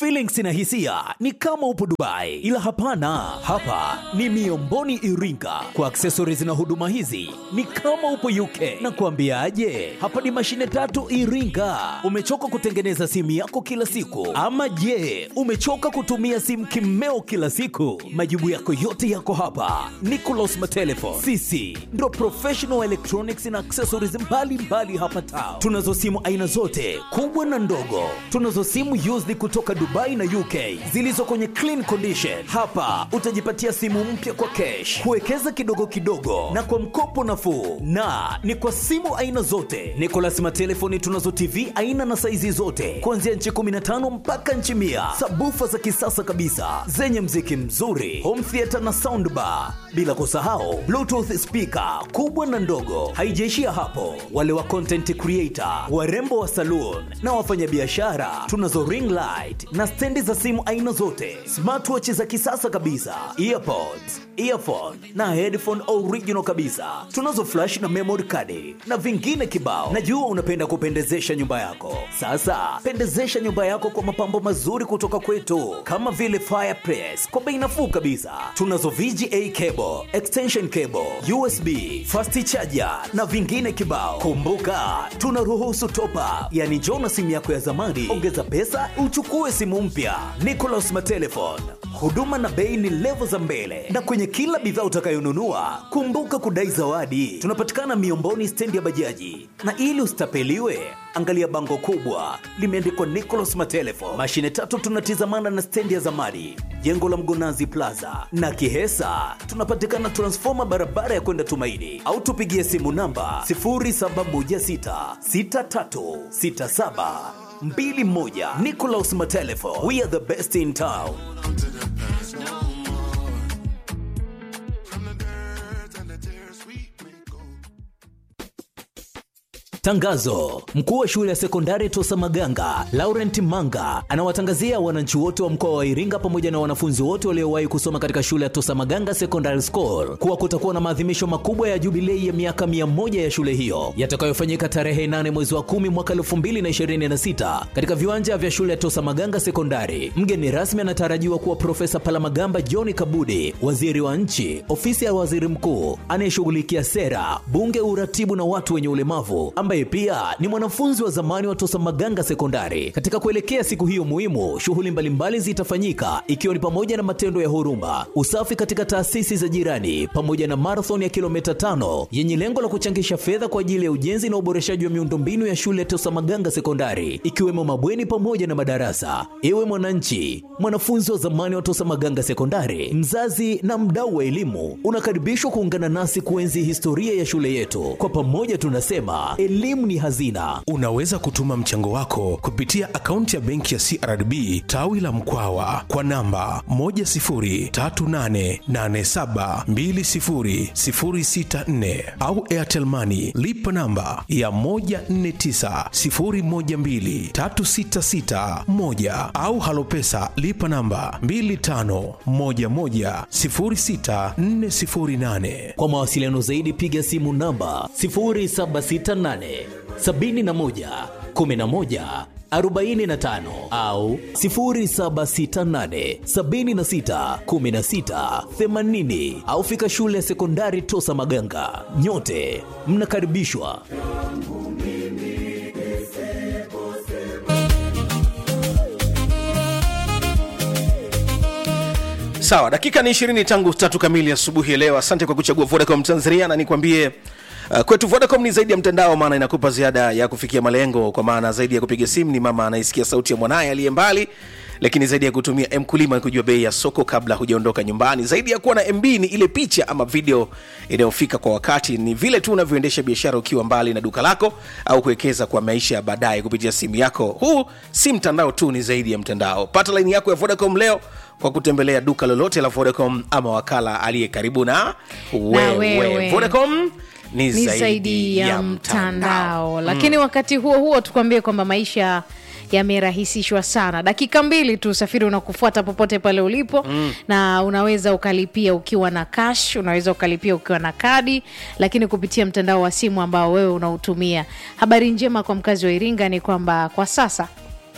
Feelings na hisia ni kama upo Dubai, ila hapana, hapa ni Miomboni Iringa. Kwa accessories na huduma hizi ni kama upo UK. Na kuambiaje, hapa ni mashine tatu Iringa. Umechoka kutengeneza simu yako kila siku, ama je, umechoka kutumia simu kimeo kila siku? Majibu yako yote yako hapa. Nicolas Matelefon, sisi ndo professional electronics na accessories mbalimbali mbali hapa town. Tunazo simu aina zote kubwa na ndogo. Tunazo simu used kutoka Dubai na UK zilizo kwenye clean condition. Hapa utajipatia simu mpya kwa cash, kuwekeza kidogo kidogo na kwa mkopo nafuu, na ni kwa simu aina zote. Nicolas Matelefoni tunazo TV aina na saizi zote kuanzia nchi 15 mpaka nchi mia, sabufa za kisasa kabisa zenye mziki mzuri, home theater na soundbar, bila kusahau bluetooth speaker kubwa na ndogo. Haijaishia hapo, wale wa content creator, warembo wa saloon na wafanyabiashara, tunazo ring light na stendi za simu aina zote, smartwatch za kisasa kabisa, earpods, earphone na headphone original kabisa. Tunazo flash na memory card na vingine kibao. Najua unapenda kupendezesha nyumba yako. Sasa pendezesha nyumba yako kwa mapambo mazuri kutoka kwetu, kama vile fireplace kwa bei nafuu kabisa. Tunazo VGA cable, extension cable, USB, fast charger na vingine kibao. Kumbuka tunaruhusu top up, yani njoo na simu yako ya zamani, ongeza pesa uchukue simu mpya. Nicolas Matelefon, huduma na bei ni levo za mbele, na kwenye kila bidhaa utakayonunua kumbuka kudai zawadi. Tunapatikana Miomboni, stendi ya bajaji, na ili usitapeliwe angalia bango kubwa limeandikwa Nicolas Matelefon. Mashine tatu tunatizamana na stendi ya zamani, jengo la Mgonazi Plaza na Kihesa. Tunapatikana transfoma barabara ya kwenda Tumaini, au tupigie simu namba 0716636721. Nicolas Matelefon, we are the best in town. Tangazo: mkuu wa shule ya sekondari Tosa Maganga Laurent Manga anawatangazia wananchi wote wa mkoa wa Iringa pamoja na wanafunzi wote waliowahi kusoma katika shule ya Tosa Maganga Secondary School kuwa kutakuwa na maadhimisho makubwa ya jubilei ya miaka mia moja ya shule hiyo yatakayofanyika tarehe 8 mwezi wa 10 mwaka 2026 katika viwanja vya shule ya Tosa Maganga Sekondari. Mgeni rasmi anatarajiwa kuwa Profesa Palamagamba John Kabudi, waziri wa nchi, ofisi ya waziri mkuu anayeshughulikia sera, bunge, uratibu na watu wenye ulemavu ambaye pia ni mwanafunzi wa zamani wa Tosa Maganga Sekondari. Katika kuelekea siku hiyo muhimu, shughuli mbalimbali zitafanyika ikiwa ni pamoja na matendo ya huruma, usafi katika taasisi za jirani, pamoja na marathon ya kilomita tano yenye lengo la kuchangisha fedha kwa ajili ya ujenzi na uboreshaji wa miundombinu ya shule ya Tosa Maganga Sekondari, ikiwemo mabweni pamoja na madarasa. Ewe mwananchi, mwanafunzi wa zamani wa Tosa Maganga Sekondari, mzazi na mdau wa elimu, unakaribishwa kuungana nasi kuenzi historia ya shule yetu. Kwa pamoja tunasema elimu ni hazina. Unaweza kutuma mchango wako kupitia akaunti ya benki ya CRDB tawi la Mkwawa kwa namba 10388720064 au Airtel Money lipa namba ya 1490123661 au Halopesa lipa namba 25110648. Kwa mawasiliano zaidi piga simu namba 0768 71 11 45 au 0768 76 16 80 au fika shule ya sekondari Tosa Maganga. Nyote mnakaribishwa. Sawa, dakika ni ishirini tangu tatu kamili asubuhi ya leo. Asante kwa kuchagua Vodacom Tanzania, na nikwambie uh, kwetu Vodacom ni zaidi ya mtandao, maana inakupa ziada ya kufikia malengo, kwa maana zaidi ya kupiga simu ni mama anaisikia sauti ya mwanaye aliye mbali lakini zaidi ya kutumia mkulima ni kujua bei ya soko kabla hujaondoka nyumbani zaidi ya kuwa na mb ni ile picha ama video inayofika kwa wakati ni vile tu unavyoendesha biashara ukiwa mbali na duka lako au kuwekeza kwa maisha ya baadaye kupitia simu yako huu si mtandao tu ni zaidi ya mtandao pata laini yako ya vodacom leo kwa kutembelea duka lolote la vodacom ama wakala aliye karibu na wewe, wewe. vodacom ni, ni zaidi ya mtandao lakini wakati huo huo tukwambie kwamba maisha yamerahisishwa sana dakika mbili tu usafiri unakufuata popote pale ulipo mm. na unaweza ukalipia ukiwa na cash unaweza ukalipia ukiwa na kadi lakini kupitia mtandao wa simu ambao wewe unautumia habari njema kwa mkazi wa iringa ni kwamba kwa sasa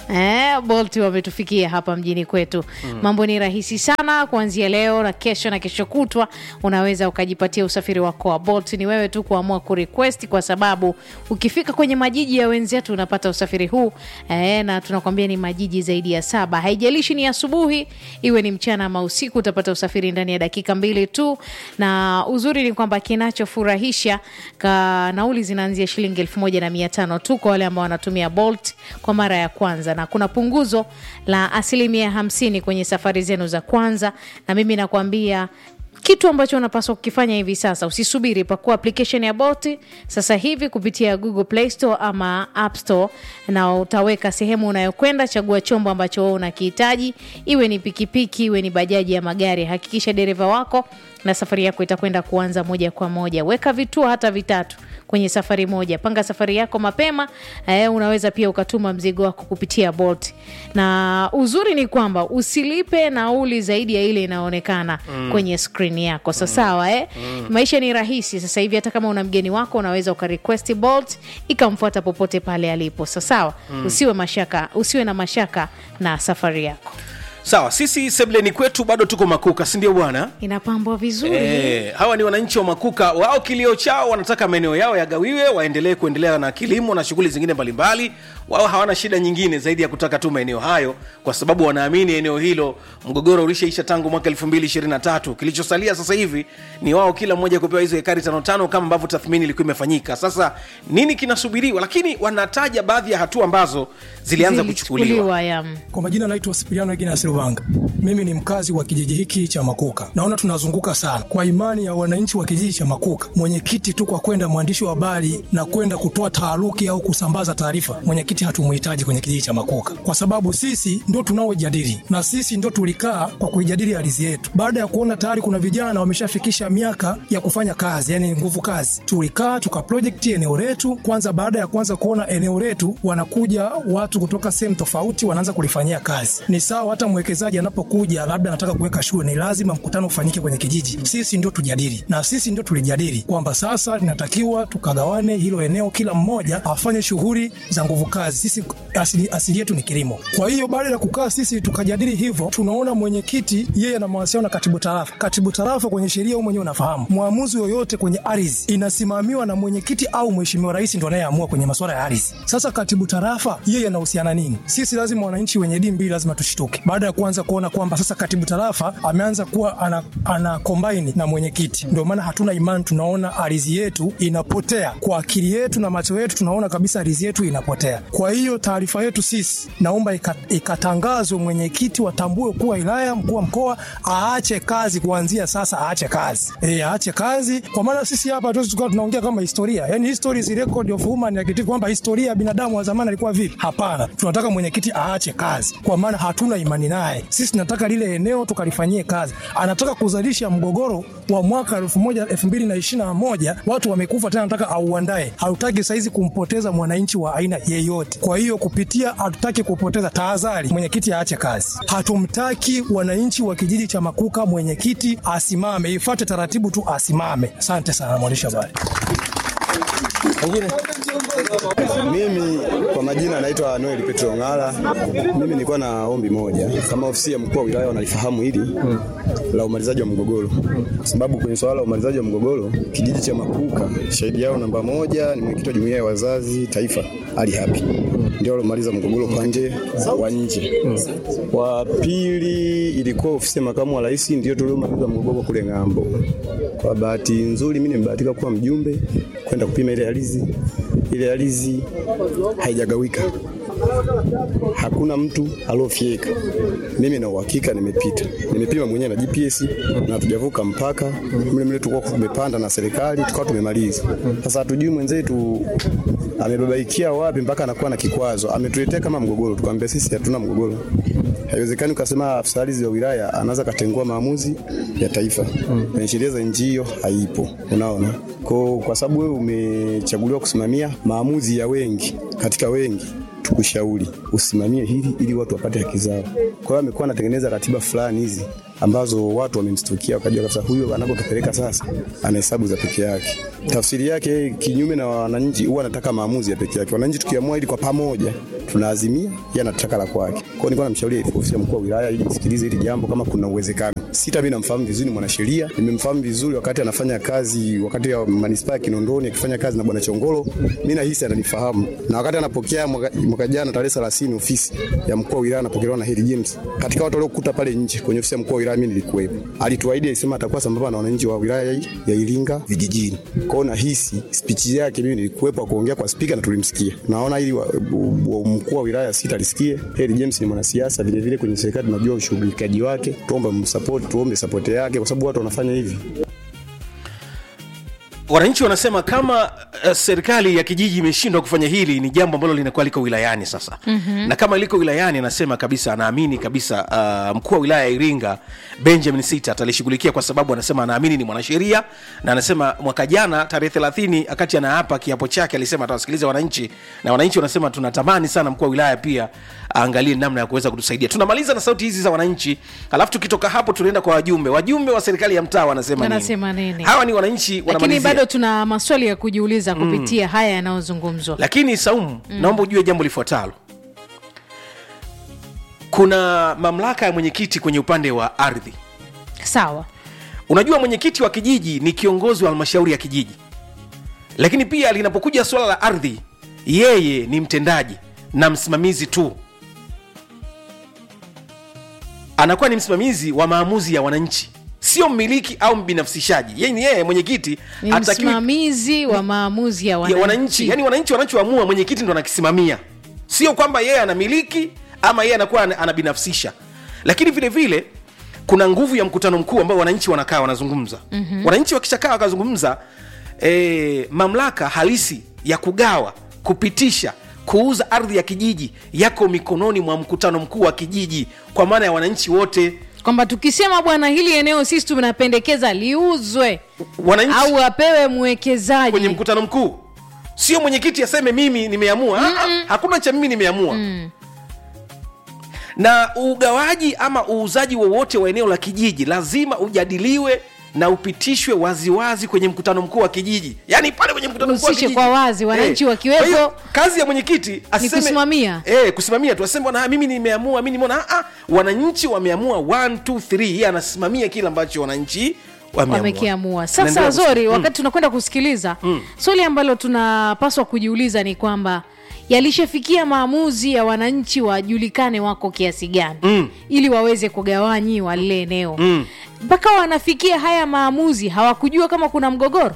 Eh, Bolt wametufikia hapa mjini kwetu. Mambo ni rahisi sana kuanzia leo na kesho na kesho kutwa, unaweza ukajipatia usafiri wako wa Bolt. Ni wewe tu kuamua kurequest, kwa sababu ukifika kwenye majiji ya wenzetu unapata usafiri huu eh, na tunakwambia ni majiji zaidi ya saba. Haijalishi ni asubuhi, iwe ni mchana ama usiku, utapata usafiri ndani ya dakika mbili tu, na uzuri ni kwamba kinachofurahisha ka nauli zinaanzia shilingi elfu moja na mia tano tu kwa wale ambao wanatumia Bolt kwa mara ya kwanza, na kuna punguzo la asilimia hamsini kwenye safari zenu za kwanza, na mimi nakwambia kitu ambacho unapaswa kukifanya hivi sasa, usisubiri. Pakua application ya Bolt sasa hivi kupitia Google Play Store ama App Store, na utaweka sehemu unayokwenda. Chagua chombo ambacho wewe unakihitaji, iwe ni pikipiki, iwe ni bajaji ya magari. Hakikisha dereva wako na safari yako itakwenda kuanza moja kwa moja. Weka vituo hata vitatu kwenye safari moja. Panga safari yako mapema. Eh, unaweza pia ukatuma mzigo wako kupitia Bolt, na uzuri ni kwamba usilipe nauli zaidi ya ile inaonekana kwenye skrini yako. Sa sawa, eh? Maisha ni rahisi sasa hivi. Hata kama una mgeni wako unaweza ukarequest Bolt ikamfuata popote pale alipo. Sa sawa, usiwe mashaka, usiwe na mashaka na safari yako, sawa sisi sebleni kwetu bado tuko makuka si ndio bwana inapambwa vizuri. Eh, hawa ni wananchi wa Makuka. Wao kilio chao wanataka maeneo yao yagawiwe, waendelee kuendelea na kilimo na shughuli zingine mbalimbali. Wao hawana shida nyingine zaidi ya kutaka tu maeneo hayo, kwa sababu wanaamini eneo hilo mgogoro ulishaisha tangu mwaka 2023. Kilichosalia sasa hivi ni wao kila mmoja kupewa hizo hekari tano tano kama ambavyo tathmini ilikuwa imefanyika. Sasa nini kinasubiriwa? Lakini wanataja baadhi ya hatua ambazo zilianza kuchukuliwa. Zilichukuliwa, ya. Kwa majina naitwa Sipiliano Egina Silvanga. Mimi ni mkazi wa kijiji hiki cha Makuka. Naona tunazunguka sana kwa imani ya wananchi wa kijiji cha Makuka. Mwenyekiti tu kwa kwenda mwandishi wa habari na kwenda kutoa taharuki au kusambaza taarifa, mwenyekiti hatumuhitaji kwenye kijiji cha Makuka kwa sababu sisi ndio tunaojadili na sisi ndio tulikaa kwa kuijadili ardhi yetu. Baada ya kuona tayari kuna vijana wameshafikisha miaka ya kufanya kazi, yani nguvu kazi, tulikaa tuka project eneo letu kwanza. Baada ya kwanza kuona eneo letu, wanakuja watu kutoka sehemu tofauti, wanaanza kulifanyia kazi. Ni sawa hata mwekezaji anapokuja labda anataka kuweka shule, ni lazima mkutano ufanyike kwenye kijiji. Sisi ndio tujadili, na sisi ndio tulijadili kwamba sasa linatakiwa tukagawane hilo eneo, kila mmoja afanye shughuli za nguvu kazi. Sisi asili, asili yetu ni kilimo. Kwa hiyo baada ya kukaa sisi tukajadili hivyo, tunaona mwenyekiti yeye ana mawasiliano na katibu tarafa. Katibu tarafa kwenye sheria, wewe mwenyewe unafahamu, mwamuzi yoyote kwenye ardhi inasimamiwa na mwenyekiti au mheshimiwa rais, ndio anayeamua kwenye masuala ya ardhi. Sasa katibu tarafa yeye anahusiana nini? Sisi lazima wananchi wenye dini mbili lazima tushituke, baada ya kuanza kuona kwamba sasa katibu tarafa ameanza kuwa ana, ana combine na mwenyekiti. Ndio maana hatuna imani, tunaona ardhi yetu inapotea kwa akili yetu na macho yetu, tunaona kabisa ardhi yetu inapotea. Kwa hiyo taarifa yetu sisi, naomba ika- ikatangazwe, mwenyekiti watambue kuwa wilaya, mkuu wa mkoa aache kazi kuanzia sasa, aache kazi e, aache kazi, kwa maana sisi hapa hatuwezi tukawa tunaongea kama historia, yani history is record of human activity, kwamba historia ya binadamu wa zamani alikuwa vipi. Hapana, tunataka mwenyekiti aache kazi, kwa maana hatuna imani naye. Sisi tunataka lile eneo tukalifanyie kazi. Anataka kuzalisha mgogoro wa mwaka elfu moja elfu mbili na ishirini na moja watu wamekufa tena, anataka auandae. Hatutaki saizi kumpoteza mwananchi wa aina yeyote. Kwa hiyo kupitia, hatutaki kupoteza. Tahadhari, mwenyekiti aache kazi. Hatumtaki wananchi wa kijiji cha Makuka, mwenyekiti asimame, ifuate taratibu tu, asimame. Asante sana mwandishi wa habari. Mimi kwa majina naitwa Noel Petro Ngala. Mimi nilikuwa na ombi moja, kama ofisi ya mkuu wa wilaya wanalifahamu hili la umalizaji wa mgogoro, kwa sababu kwenye swala la umalizaji wa mgogoro kijiji cha Makuka, shahidi yao namba moja ni mwenyekiti wa jumuiya ya wazazi taifa Ali Hapi, ndio alomaliza mgogoro kwa nje wa nje. Wa pili ilikuwa ofisi ya makamu wa rais, ndio tuliomaliza mgogoro kule ng'ambo. Kwa bahati nzuri, mimi nimebahatika kuwa mjumbe kwenda kupima ile ardhi. Ile ardhi haijagawika, hakuna mtu aliofyeka. Mimi na uhakika nimepita, nimepima mwenyewe na GPS na hatujavuka mpaka mle mle, tulikuwa tumepanda na serikali tukawa tumemaliza. Sasa hatujui mwenzetu amebabaikia wapi mpaka anakuwa na kikwazo, ametuletea kama mgogoro. Tukamwambia sisi hatuna mgogoro, haiwezekani ukasema afisa ardhi wa wilaya anaweza katengua maamuzi ya taifa kwenye sheria za nchi, hiyo haipo. Unaona, kwa, kwa sababu wewe umechaguliwa kusimamia maamuzi ya wengi katika wengi tukushauri usimamie hili ili watu wapate haki zao. Kwa hiyo amekuwa anatengeneza ratiba fulani hizi ambazo watu wamemstukia wakajua kabisa huyo anapotupeleka sasa ana hesabu za peke yake. Tafsiri yake yeye kinyume na wananchi, huwa anataka maamuzi ya peke yake. Wananchi tukiamua ili kwa pamoja tunaazimia, yeye anataka la kwake. Kwa hiyo nilikuwa namshauri ofisi ya mkuu wa wilaya ili msikilize hili jambo kama kuna uwezekano. Sita, mimi namfahamu vizuri, ni mwanasheria, nimemfahamu vizuri wakati anafanya kazi, wakati ya manispaa ya Kinondoni akifanya kazi na bwana Chongolo, mimi nahisi ananifahamu, na wakati anapokea mwaka, mwaka jana tarehe 30 ofisi ya mkuu wa wilaya anapokelewa na Heri James, katika watu waliokuta pale nje kwenye ofisi ya mkuu wa wilaya mimi nilikuwepo. Alituahidi alisema atakuwa sambamba na wananchi wa wilaya hii ya Iringa vijijini. Kwa hiyo nahisi speech yake mimi nilikuwepo kuongea kwa spika na tulimsikia. Naona ili wa- wa- mkuu wa wilaya sita alisikie. Heri James ni mwanasiasa vile vile kwenye serikali tunajua ushughulikaji wake. Tuombe msupport, tuombe support yake kwa sababu watu wanafanya hivi. wananchi wanasema kama uh, serikali ya kijiji imeshindwa kufanya hili ni jambo ambalo linakuwa liko wilayani sasa mm-hmm. na kama liko wilayani anasema kabisa anaamini kabisa uh, mkuu wa wilaya ya iringa benjamin sita atalishughulikia kwa sababu anasema anaamini ni mwanasheria na anasema mwaka jana tarehe thelathini wakati anaapa kiapo chake alisema atawasikiliza wananchi na wananchi wanasema tunatamani sana mkuu wa wilaya pia aangalie namna ya kuweza kutusaidia tunamaliza na sauti hizi za wananchi alafu tukitoka hapo tunaenda kwa wajumbe wajumbe wa serikali ya mtaa wanasema Wanasema nini? hawa ni wananchi lakini wanamalizia bado tuna maswali ya kujiuliza kupitia haya yanayozungumzwa lakini saumu mm. naomba ujue jambo lifuatalo kuna mamlaka ya mwenyekiti kwenye upande wa ardhi sawa unajua mwenyekiti wa kijiji ni kiongozi wa halmashauri ya kijiji lakini pia linapokuja suala la ardhi yeye ni mtendaji na msimamizi tu anakuwa ni msimamizi wa maamuzi ya wananchi sio mmiliki au mbinafsishaji yeye ni yeye mwenyekiti ni hatakiwi- msimamizi wa maamuzi ya ya wananchi, wananchi yani wananchi wanachoamua mwenyekiti ndo anakisimamia sio kwamba yeye anamiliki ama yeye anakuwa ana- anabinafsisha lakini vile vile kuna nguvu ya mkutano mkuu ambao wananchi wanakaa wanazungumza mm-hmm. wananchi wakishakaa wakazungumza e, mamlaka halisi ya kugawa kupitisha kuuza ardhi ya kijiji yako mikononi mwa mkutano mkuu wa kijiji kwa maana ya wananchi wote kwamba tukisema bwana hili eneo sisi tunapendekeza liuzwe wananchi au apewe mwekezaji kwenye mkutano mkuu sio mwenyekiti aseme mimi nimeamua mm hakuna cha mimi nimeamua mm. na ugawaji ama uuzaji wowote wa eneo la kijiji lazima ujadiliwe na upitishwe waziwazi kwenye mkutano mkuu wa kijiji yaani pale kwenye mkutano mkuu wa Uhusishe kijiji kwa wazi, wananchi wakiwepo. Kwa hiyo, kazi ya mwenyekiti aseme kusimamia. eh, kusimamia tu aseme bwana mimi nimeamua mimi nimeona ah, ah, wananchi wameamua 1 2 3 yeye anasimamia kile ambacho wananchi wameamua wamekiamua Anaendelea sasa kus- zori Mm. wakati tunakwenda kusikiliza swali ambalo tunapaswa kujiuliza ni kwamba yalishafikia maamuzi ya wananchi wajulikane wako kiasi gani mm. ili waweze kugawanyiwa lile eneo mpaka wanafikia haya maamuzi hawakujua kama kuna mgogoro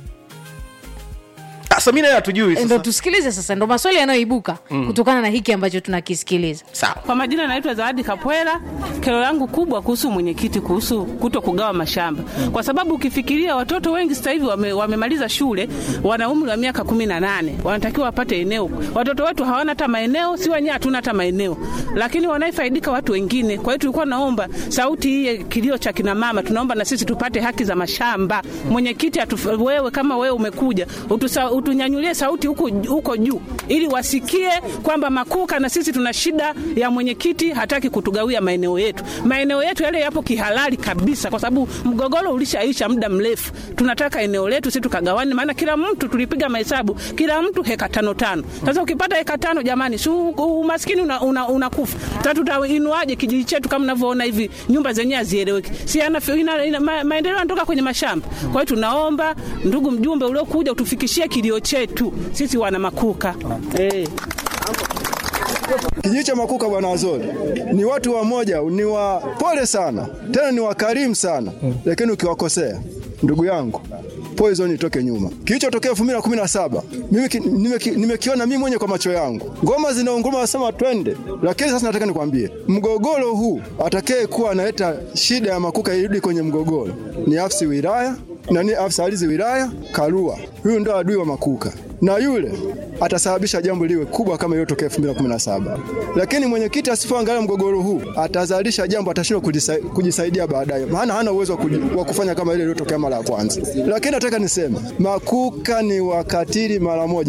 sasa mi nayo hatujui ndo sasa tusikilize sasa ndo maswali yanayoibuka kutokana na hiki ambacho tunakisikiliza sawa Kwa majina naitwa Zawadi Kapwela. Kero yangu kubwa kuhusu mwenyekiti, kuhusu kuto kugawa mashamba, kwa sababu ukifikiria watoto wengi sasa hivi wame, wamemaliza shule, wana umri wa miaka kumi na nane, wanatakiwa wapate eneo. Watoto wetu hawana hata maeneo, si wenyewe hatuna hata maeneo, lakini wanaifaidika watu wengine. Kwa hiyo tulikuwa naomba sauti hii ya kilio cha kina mama, tunaomba na sisi tupate haki za mashamba. Mwenyekiti, atu- wewe kama wewe umekuja utusa, utunyanyulie sauti huko huko juu, ili wasikie kwamba Makuka na sisi tuna shida ya mwenyekiti, hataki kutugawia maeneo yetu. Maeneo yetu yale yapo kihalali kabisa, kwa sababu mgogoro ulishaisha muda mrefu. Tunataka eneo letu sisi tukagawane, maana kila mtu tulipiga mahesabu, kila mtu heka tano tano. Sasa ukipata heka tano, jamani, si u- umaskini unakufa una, una unakufa. Sasa tutainuaje kijiji chetu kama mnavyoona hivi, nyumba zenyewe hazieleweki, si ana, ina, ina, ma, maendeleo yanatoka kwenye mashamba. Kwa hiyo tunaomba ndugu mjumbe uliokuja utufikishie kilio chetu sisi wana Makuka eh. Kijiji cha Makuka bwana Wazori ni watu wamoja, ni wa pole sana, tena ni wakarimu sana, lakini ukiwakosea ndugu yangu poison itoke nyuma. Kilichotokea 2017 mimi ki- nimeki- nimekiona mimi mwenye kwa macho yangu, ngoma zinaunguruma, wasema twende. Lakini sasa nataka nikwambie, mgogoro huu atakaye kuwa analeta shida ya Makuka irudi kwenye mgogoro ni afisi wilaya nani, afisa ardhi wilaya Karua. Huyu ndo adui wa Makuka na yule atasababisha jambo liwe kubwa kama iliyotokea 2017. Lakini mwenyekiti asipoangalia mgogoro huu atazalisha jambo atashindwa kujisa- kujisaidia baadaye, maana hana uwezo wa kuji- wa kufanya kama ile iliyotokea mara ya kwanza. Lakini nataka niseme Makuka ni wakatili mara moja,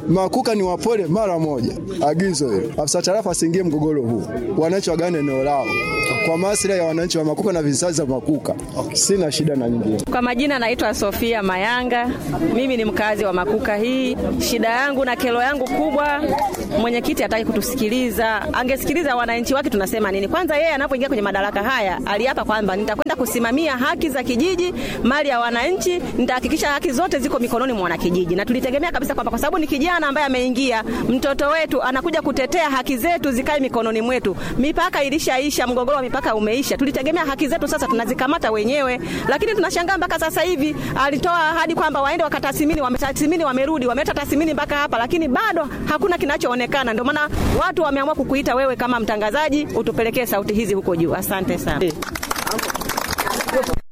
Makuka ni wapole mara moja. Agizo hilo, afisa tarafa asiingie mgogoro huu, wananchi wagane eneo lao kwa maslahi ya wananchi wa Makuka na vizazi vya Makuka. Sina shida na nyingine. Kwa majina naitwa Sofia Mayanga, mimi ni mkazi wa Makuka hii. Shida yangu na kero yangu kubwa, mwenyekiti hataki kutusikiliza. Angesikiliza wananchi wake tunasema nini. Kwanza yeye anapoingia kwenye madaraka haya aliapa kwamba nitakwenda kusimamia haki za kijiji, mali ya wananchi, nitahakikisha haki zote ziko mikononi mwa wanakijiji, na tulitegemea kabisa kwamba kwa sababu ni kijana ambaye ameingia, mtoto wetu anakuja kutetea haki zetu zikae mikononi mwetu. Mipaka ilishaisha, mgogoro wa mipaka umeisha. Tulitegemea haki zetu sasa tunazikamata wenyewe, lakini tunashangaa mpaka sasa hivi alitoa ahadi kwamba waende wakatathmini, wametathmini, wamerudi, wameleta tathmini mpaka hapa, lakini bado hakuna kinachoonekana. Ndio maana watu wameamua kukuita wewe kama mtangazaji, utupelekee sauti hizi huko juu. Asante sana.